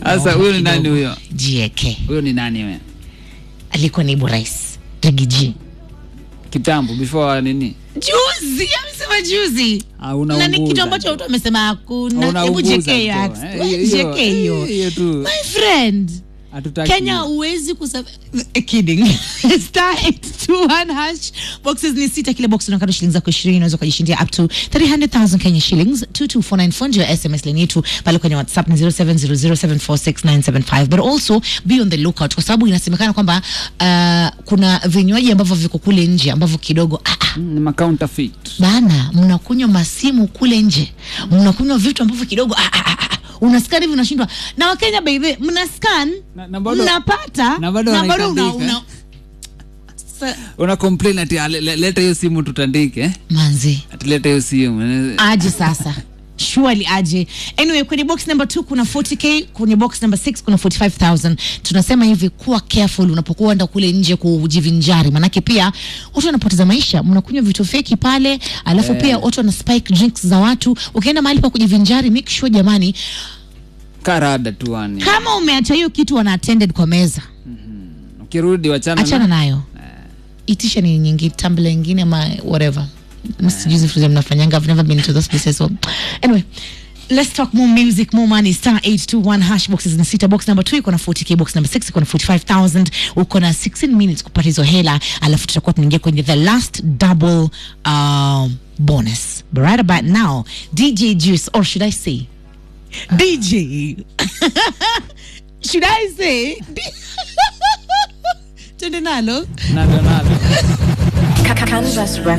Sasa huyo ni nani kidogo. huyo? jieke Huyo ni nani wewe? alikuwa naibu rais rigiji Kitambo before nini? juzi amesema juzi Ah, na unaunguza ni kitu ambacho tu. watu wamesema hakuna hebu Unaunguza jeke hiyo tu. act- Eh, we, hiyo- hiyo- jeke hiyo hiyo tu. my friend Hatutaki. kenya huwezi kusa kidding star 821 hash boxes ni sita kila box unakata shilingi zako 20 unaweza kujishindia up to 300000 kenya shillings 22494 ndio sms line yetu pale kwenye whatsapp ni 0700746975 but also be on the lookout kwa sababu inasemekana kwamba uh, kuna vinywaji ambavyo viko kule nje ambavyo kidogo ah, ah, Mm, Ni ma counterfeit. bana mnakunywa masimu kule nje mnakunywa vitu ambavyo kidogo ah, ah, ah, unaskan hivi unashindwa na wakenya baidhe mna scan Na- na bado- mnapata na bado una, wanaitandika. una, Sa- Una complain ati "Ah, le- le- leta hiyo simu tutandike. eh? manzi Ati leta hiyo simu. aje sasa surely aje anyway kwenye box number 2 kuna 40k kwenye box number 6 kuna 45000 tunasema hivi kuwa careful unapokuwa enda kule nje kujivinjari manake pia watu wanapoteza maisha mnakunywa vitu feki pale alafu Eh. pia watu wana spike drinks za watu ukienda mahali pa kujivinjari make sure jamani Karada tu yani. kama umeacha hiyo kitu wana attended kwa meza Ukirudi wachana achana na nayo itisha ni nyingi tambla ingine ama whatever msijuzi fuza mnafanyanga I've never been to those places so anyway let's talk more music more money star 821 hash boxes na sita box number 2 iko na 40k box number 6 iko na 45000 uko na 16 minutes kupata hizo hela alafu tutakuwa tunaingia kwenye the last double um, bonus but right about now dj juice or should i say dj should i say twende nalo nalo nalo. Kansas